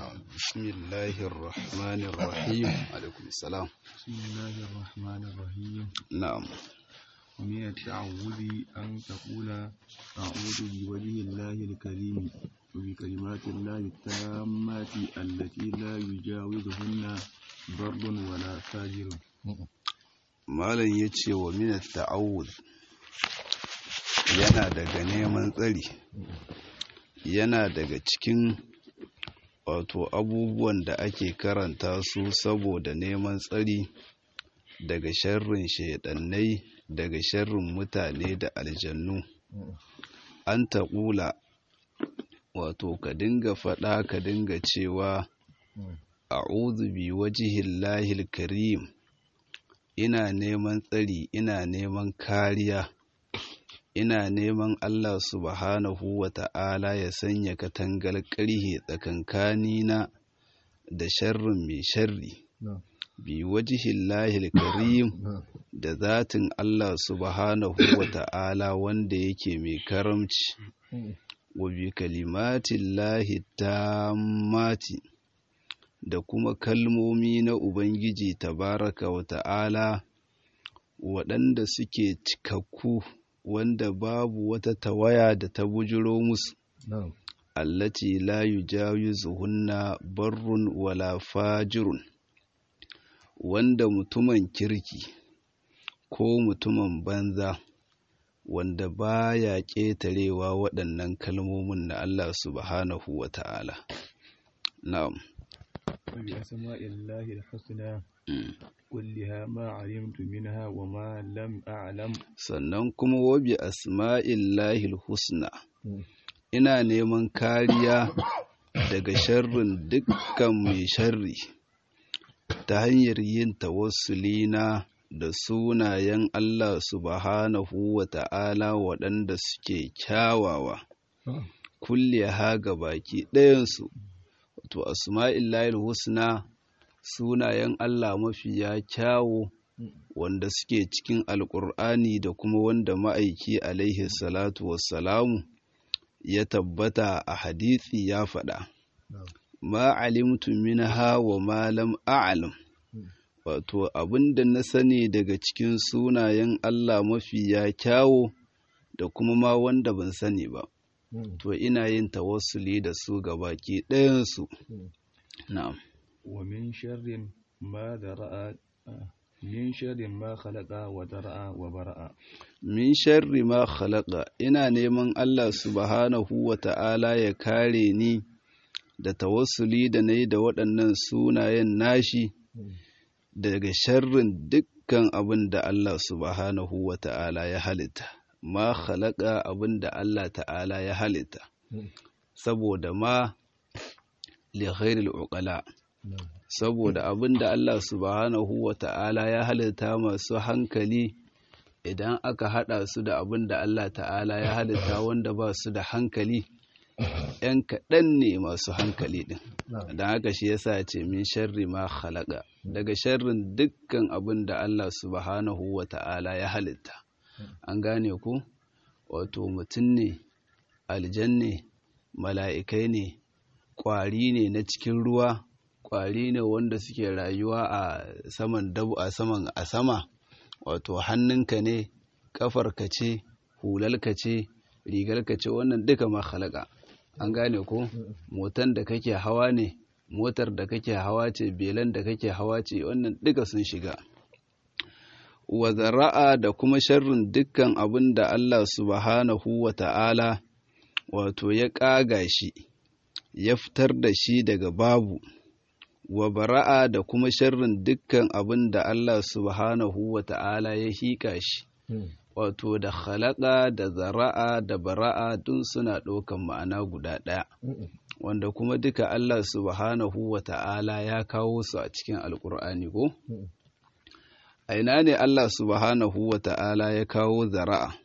بسم الله الرحمن الرحيم عليكم السلام بسم الله الرحمن الرحيم نعم ومن التعوذ أن تقول أعوذ بوجه الله الكريم وبكلمات الله التامات التي لا يجاوزهن بر ولا فاجر malam ya ce wa minar ta'awuz yana daga neman tsari yana daga cikin wato abubuwan da ake karanta su saboda neman tsari daga sharrin shaidannai daga sharrin mutane da aljannu an taƙula wato ka dinga faɗa ka dinga cewa a'udhu bi wajihillahil karim ina neman tsari ina neman kariya ina neman Allah subhanahu wa ta'ala ya sanya katangar ƙarhe tsakankanina da sharrin mai sharri bi wajihillahil karim da zatin Allah subhanahu wa ta'ala wanda yake mai karamci wa bi kalimatillahi tammati da kuma kalmomi na Ubangiji tabaraka wa ta'ala waɗanda suke cikakku wanda babu wata tawaya da ta bujiro musu allati la yujawizuhunna barrun wala fajirun wanda mutumin kirki ko mutumin banza wanda baya ƙetarewa waɗannan kalmomin na Allah subhanahu wa ta'ala na'am وبأسماء الله الحسنى كلها ما علمت منها وما لم أعلم sannan kuma wabi asma'illahil husna ina neman kariya daga sharrin dukkan mai sharri ta hanyar yin tawassulina da sunayen Allah subhanahu wa ta'ala waɗanda suke kyawawa kulle ha ga baki ɗayansu to asma'illahil husna sunayen Allah mafiya kyawo wanda suke cikin alƙur'ani da kuma wanda ma'aiki alaihi salatu wassalamu ya tabbata a hadithi ya faɗa ma alimtu minha wa ma lam a'lam wato abinda na sani daga cikin sunayen Allah mafiya kyawo da kuma ma wanda ban sani ba to ina yin tawassuli da su ga baki ɗayansu na'am ومن شر ما ذرأ من شر ما خلق وذرأ وبرأ min sharri ma khalaqa ina neman Allah subhanahu wa ta'ala ya kare ni da tawassuli da nayi da waɗannan sunayen nashi daga sharrin dukkan abin da Allah subhanahu wa ta'ala ya halitta ma khalaqa abin da Allah ta'ala ya halitta saboda ma li ghairil uqala saboda abin da Allah subhanahu wa ta'ala ya halitta masu hankali idan aka haɗa su da abin da Allah ta'ala ya halitta wanda ba su da hankali ‘yan kaɗan ne masu hankali ɗin don haka shi yasa ce min sharri ma khalaqa daga sharrin dukkan abin da Allah subhanahu wa ta'ala ya halitta an gane ku wato mutum ne aljan ne mala'ikai ne ƙwari ne na cikin ruwa ƙwari ne wanda suke rayuwa a saman dabu a saman a sama wato hannunka ne ƙafarka ce hulalka ce rigarka ce wannan duka ma halaka an gane ko motan da kake hawa ne motar da kake hawa ce belan da kake hawa ce wannan duka sun shiga wa zara'a da kuma sharrin dukkan abin da Allah subhanahu wa ta'ala wato ya ƙaga shi ya fitar da shi daga babu wa bara'a da kuma sharrin dukkan abin da Allah subhanahu wa ta'ala ya hika shi wato da khalaqa da zara'a da bara'a dun suna ɗaukan ma'ana guda ɗaya wanda kuma duka Allah subhanahu wa ta'ala ya kawo su a cikin alkur'ani ko a ina ne Allah subhanahu wa ta'ala ya kawo zara'a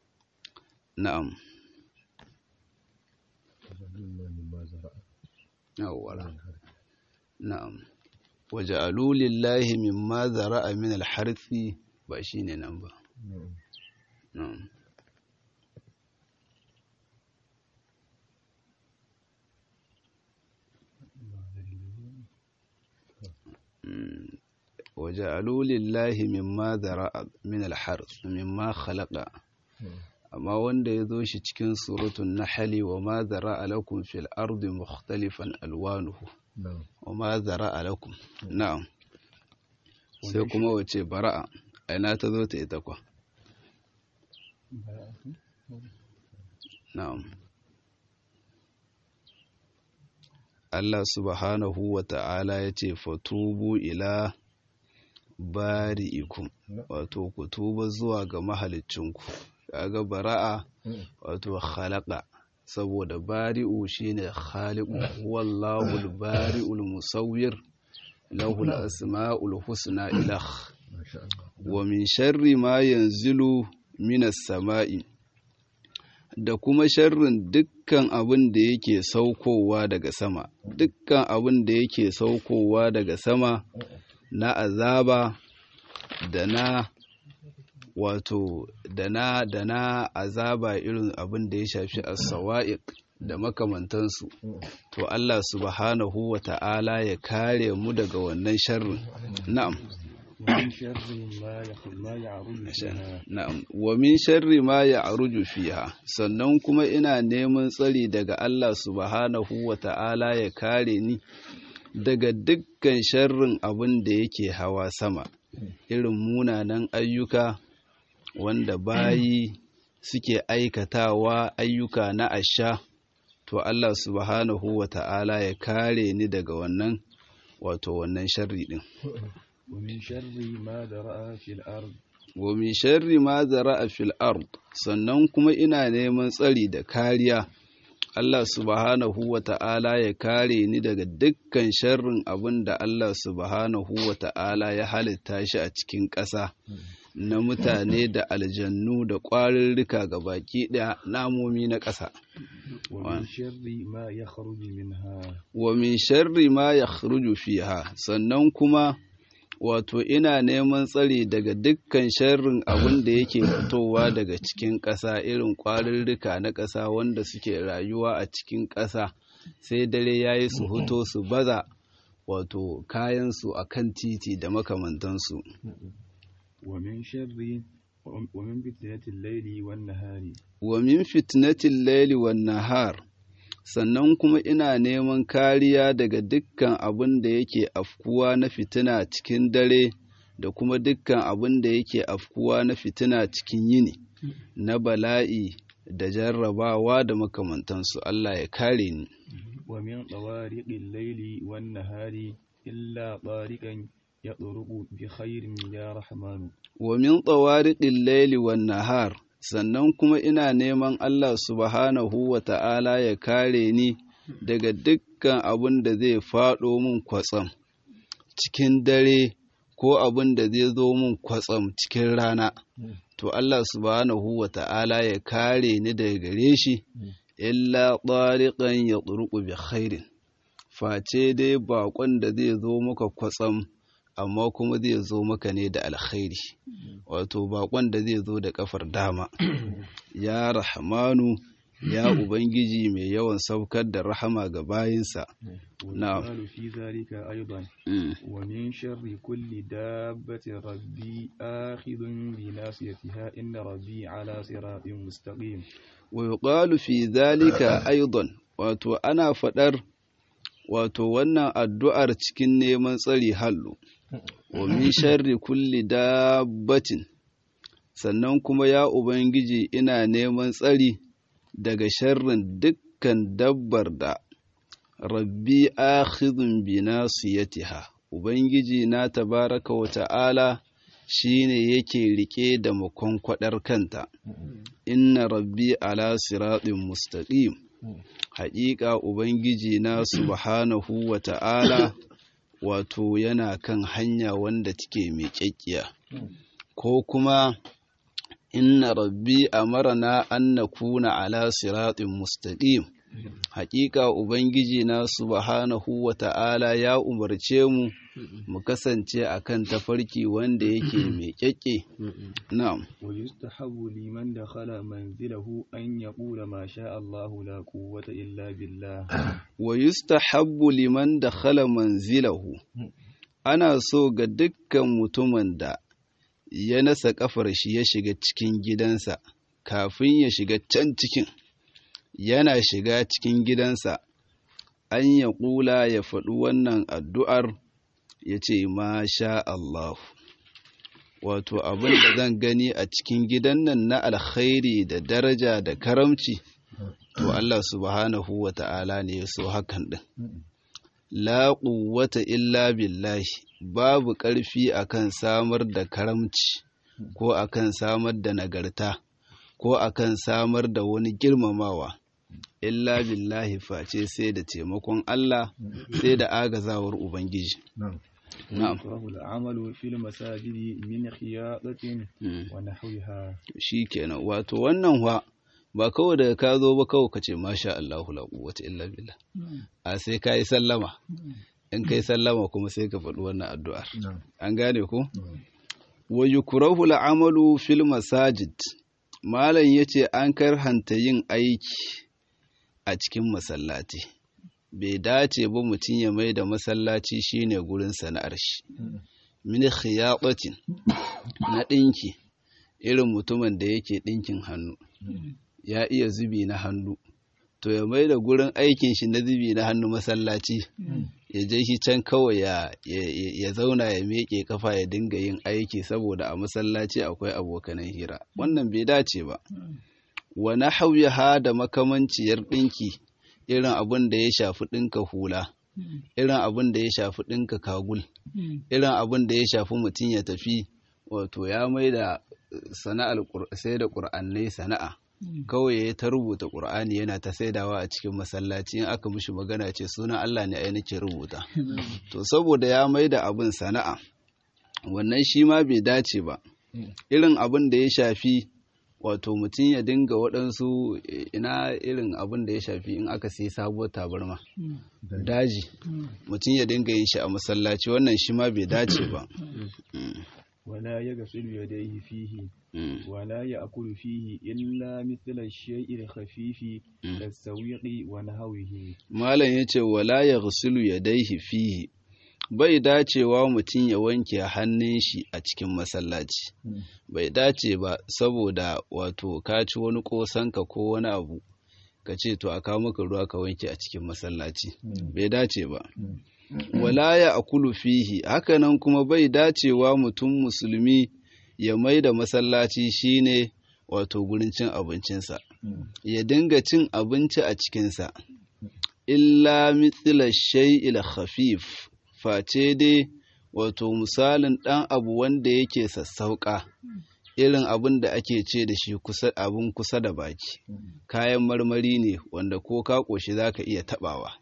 na'am yawwa na'am waja'alu lillahi mimma zara'a min al-harthi ba shine nan ba na'am وجعلوا لله مما ذرأ من الحرث مما خلق amma wanda ya zo shi cikin suratun nahali wa ma zara'a lakum fil ardi mukhtalifan alwanuhu wa ma zara'a lakum na'am sai kuma wace bara'a aina ta zo ta ita kwa na'am Allah subhanahu wa ta'ala ya ce fatubu ila bari'ikum wato ku tuba zuwa ga mahalicinku kaga bara'a wato khalaqa saboda bari'u shine khaliqu wallahu al-bari'ul musawwir lahu al-asma'ul husna ilah wa min sharri ma yanzilu minas sama'i da kuma sharrin dukkan abin da yake saukowa daga sama dukkan abin da yake saukowa daga sama na azaba da na wato da na da na azaba irin abin da ya shafi as-sawa'iq da makamantansu to Allah subhanahu wa ta'ala ya kare mu daga wannan sharrin na'am ومن شر ما ما يعرج فيها na'am wa min sharri ma ya'ruju fiha sannan kuma ina neman tsari daga Allah subhanahu wa ta'ala ya kare ni daga dukkan sharrin abin da yake hawa sama irin munanan ayyuka wanda bayi suke aikatawa ayyuka na asha to Allah subhanahu wa ta'ala ya kare ni daga wannan wato wannan sharri din ومن شر ما ذرأ في الأرض wa min sharri ma zara'a fil ard sannan kuma ina neman tsari da kariya Allah subhanahu wa ta'ala ya kare ni daga dukkan sharrin abin da Allah subhanahu wa ta'ala ya halitta shi a cikin ƙasa na mutane da aljannu da ƙwarurruka ga baki ɗaya namomi na ƙasa. ومن شر ما يخرج منها Wa min sharri ma ya fiha sannan kuma wato ina neman tsari daga dukkan sharrin abin da yake fitowa daga cikin ƙasa irin ƙwarurruka na ƙasa wanda suke rayuwa a cikin ƙasa sai dare ya yi su fito su baza wato kayansu a kan titi da makamantansu ومن شر ومن فتنة الليل والنهار wa min fitnatin laili wan nahar sannan kuma ina neman kariya daga dukkan abin da yake afkuwa na fitina cikin dare da kuma dukkan abin da yake afkuwa na fitina cikin yini na bala'i da jarrabawa da makamantansu Allah ya kare ni ومن طوارق الليل والنهار إلا طارقا يطرق بخير يا رحمن wa min tsawariƙin laili wan nahar sannan kuma ina neman Allah subhanahu wa ta'ala ya kare ni daga dukkan abin da zai faɗo min kwatsam cikin dare ko abin da zai zo min kwatsam cikin rana to Allah subhanahu wa ta'ala ya kare ni daga gare shi illa ɗariƙan ya ɗurƙu bi khairin face dai baƙon da zai zo maka kwatsam amma kuma zai zo maka ne da alkhairi wato bakon da zai zo da kafar dama ya rahmanu ya ubangiji mai yawan saukar da rahama ga bayinsa نعم. والسؤال في ذلك أيضا Mm. ومن شر كل دابة ربي آخذ بناصيتها إن ربي على صراط مستقيم wa yuqalu fi dhalika aidan wato ana fadar wato wannan addu'ar cikin neman tsari hallu wa min sharri kulli dabbatin sannan kuma ya ubangiji ina neman tsari daga sharrin dukkan dabbar da rabbi akhidhun bi nasiyatiha ubangiji na tabaraka wa ta'ala shine yake rike da makonkwadar kanta inna rabbi ala siratin mustaqim haƙiƙa ubangiji na subhanahu wa ta'ala wato yana kan hanya wanda take mai kyakkiya ko kuma inna rabbi amarna an nakuna ala siratin mustaqim haƙiƙa ubangiji na subhanahu wa ta'ala ya umarce mu mu kasance akan tafarki wanda yake mai kyakke na'am ويستحب لمن دخل منزله أن يقول ما شاء الله لا قوة إلا بالله wa yustahabbu liman dakhala manzilahu ana so ga dukkan mutumin da ya nasa kafar shi ya shiga cikin gidansa kafin ya shiga can cikin yana shiga cikin gidansa an ya ƙula ya faɗi wannan addu'ar ya ce masha Allah wato abin da zan gani a cikin gidan nan na alkhairi da daraja da karamci to Allah subhanahu wa ta'ala ne ya so hakan ɗin la quwwata illa billahi babu ƙarfi akan samar da karamci ko akan samar da nagarta ko akan samar da wani girmamawa illa billahi face sai da taimakon Allah sai da agazawar Ubangiji. Na'am. ويكره العمل في المساجد من خياطة ونحوها Shi kenan wato wannan wa ba kawai daga ka zo ba kawai ka ce masha Allahu la quwwata illa billah. A sai ka yi sallama. In ka yi sallama kuma sai ka faɗi wannan addu'ar. An gane ko? Wa yukrahu al'amalu fil masajid. Malam yace an karhanta yin aiki a cikin masallaci. Bai dace ba mutum ya mai da masallaci shine gurin sana'ar shi. Min khiyatatin na ɗinki irin mutumin da yake ɗinkin hannu. Ya iya zubi na hannu. To ya mai da gurin aikin shi na zubi na hannu masallaci. ya je shi can kawai ya, ya, zauna ya miƙe kafa ya dinga yin aiki saboda a masallaci akwai abokanan hira wannan bai dace ba wa nahwiha da makamanciyar ɗinki irin abin da ya shafi ɗinka hula irin abin da ya shafi ɗinka kagul irin abin da ya shafi mutum ya tafi wato ya mai da sana'ar sai da ƙur'annai sana'a kawai ya ta rubuta ƙur'ani yana ta saidawa a cikin masallaci in aka mishi magana ce sunan Allah ne ai nake rubuta to saboda ya mai da abin sana'a wannan shi ma bai dace ba irin abin da ya shafi wato mutum ya dinga waɗansu ina irin abin da ya shafi in aka sai sabuwar tabarma daji mutum ya dinga yin shi a masallaci wannan shi ma bai dace ba ولا يغسل يديه فيه ولا يأكل فيه إلا مثل الشيء الخفيف كالسويق ونهوه malam yace wala yaghsilu yadayhi fihi bai dacewa mutum ya wanke hannun shi a cikin masallaci bai dace ba saboda wato ka ci wani kosanka ko wani abu ka ce to a kawo maka ruwa ka wanke a cikin masallaci bai dace ba wala ya akulu fihi hakanan kuma bai dacewa mutum musulmi ya mai da masallaci shine wato gurin cin abincinsa ya dinga cin abinci a cikinsa illa mithla shay'il khafif face dai wato misalin ɗan abu wanda yake sassauƙa irin abin da ake ce da shi abin kusa da baki kayan marmari ne wanda ko ka ƙoshi za ka iya taɓawa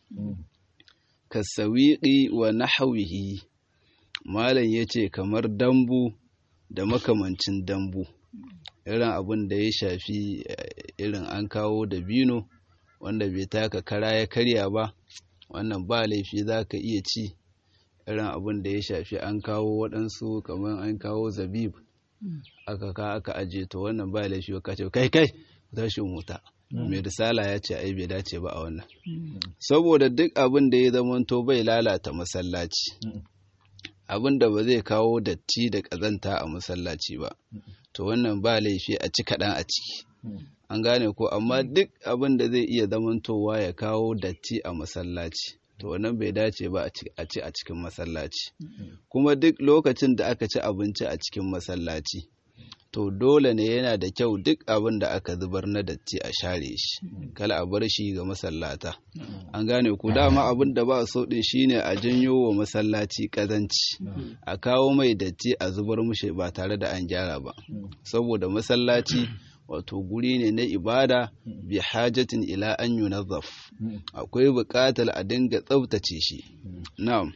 kasawiƙi wa nahawihi malam ya ce kamar dambu da makamancin dambu irin abin da ya shafi irin an kawo da bino wanda bai taka kara ya karya ba wannan ba laifi za ka iya ci irin abin da ya shafi an kawo waɗansu kamar an kawo zabib aka ka aka aje to wannan ba laifi ka ce kai kai tashin wuta mai risala ya ce ai bai dace ba a wannan saboda duk abin da ya zamanto bai lalata masallaci abin da ba zai kawo datti da ƙazanta a masallaci ba to wannan ba laifi a ci kaɗan a ciki an gane ko amma duk abin da zai iya zamantowa ya kawo datti a masallaci to wannan bai dace ba a ci a cikin masallaci kuma duk lokacin da aka ci abinci a cikin masallaci to dole ne yana da kyau duk abin da aka zubar na datti a share shi kala a bar shi ga masallata an gane ku dama abin da ba so din shine a janyo wa masallaci kazanci a kawo mai datti a zubar mushi ba tare da an gyara ba saboda masallaci wato guri ne na ibada bi hajatin ila an yunazzaf akwai buƙatar a dinga tsaftace shi na'am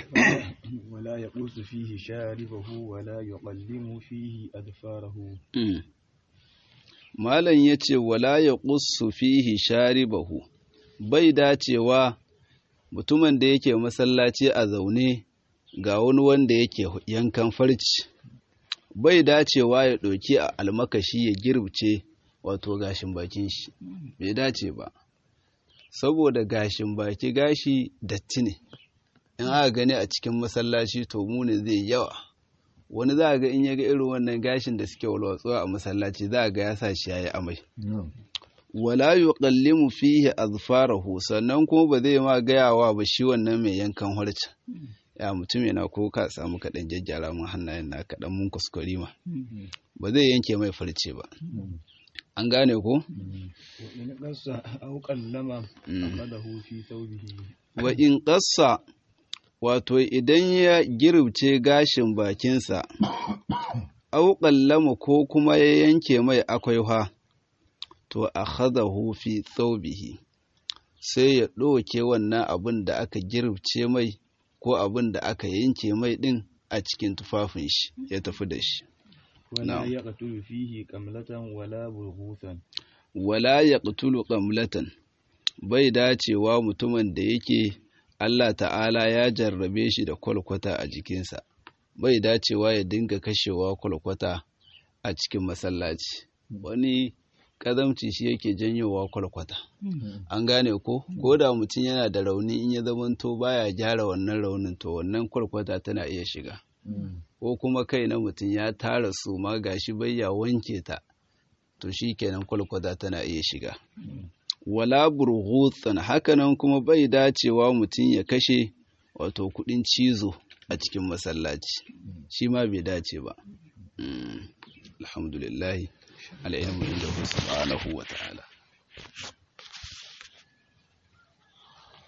ولا يقص فيه شاربه ولا يقلم فيه أدفاره malam ya ce wala ya ƙussu fihi sharibahu bai dacewa mutumin da yake masallaci a zaune ga wani wanda yake yankan farci bai dacewa ya ɗauki a almakashi ya girbce wato gashin bakin shi bai dace ba saboda gashin baki gashi datti ne in aka gani a cikin masallaci to muni zai yawa wani za a ga in ya ga irin wannan gashin da suke walwatsuwa a masallaci za a ga ya sa shi yayi amai wala yuqallimu fihi azfarahu sannan kuma ba zai ma gayawa ba shi wannan mai yankan harce ya mutum yana ko ka samu kaɗan jajjara mun hannayen na kaɗan mun kuskure ma ba zai yanke mai farce ba an gane ko in qassa aw qallama aqadahu fi thawbihi wa in qassa wato idan ya girbce gashin bakinsa aw qallama ko kuma ya yanke mai akwaiha to akhadahu fi thawbihi sai ya ɗauke wannan abin da aka girbce mai ko abin da aka yanke mai ɗin a cikin tufafin shi ya tafi da shi wala yaqtulu fihi qamlatan wala burghutan wala yaqtulu qamlatan bai dacewa mutumin da yake Allah ta'ala ya jarrabe shi da kwalkwata a jikinsa bai dacewa ya dinga kashewa kwalkwata a cikin masallaci wani kazamci shi yake janyowa kwalkwata an gane ko ko da mutum yana da rauni in ya zamanto baya gyara wannan raunin to wannan kwalkwata tana iya shiga ko kuma kai na mutum ya tara su ma gashi bayya wanke ta to shi kenan kwalkwata tana iya shiga wala burghutsan hakanan kuma bai dacewa mutum ya kashe wato kudin cizo a cikin masallaci shi ma bai dace ba alhamdulillah al'ilmu inda subhanahu wa ta'ala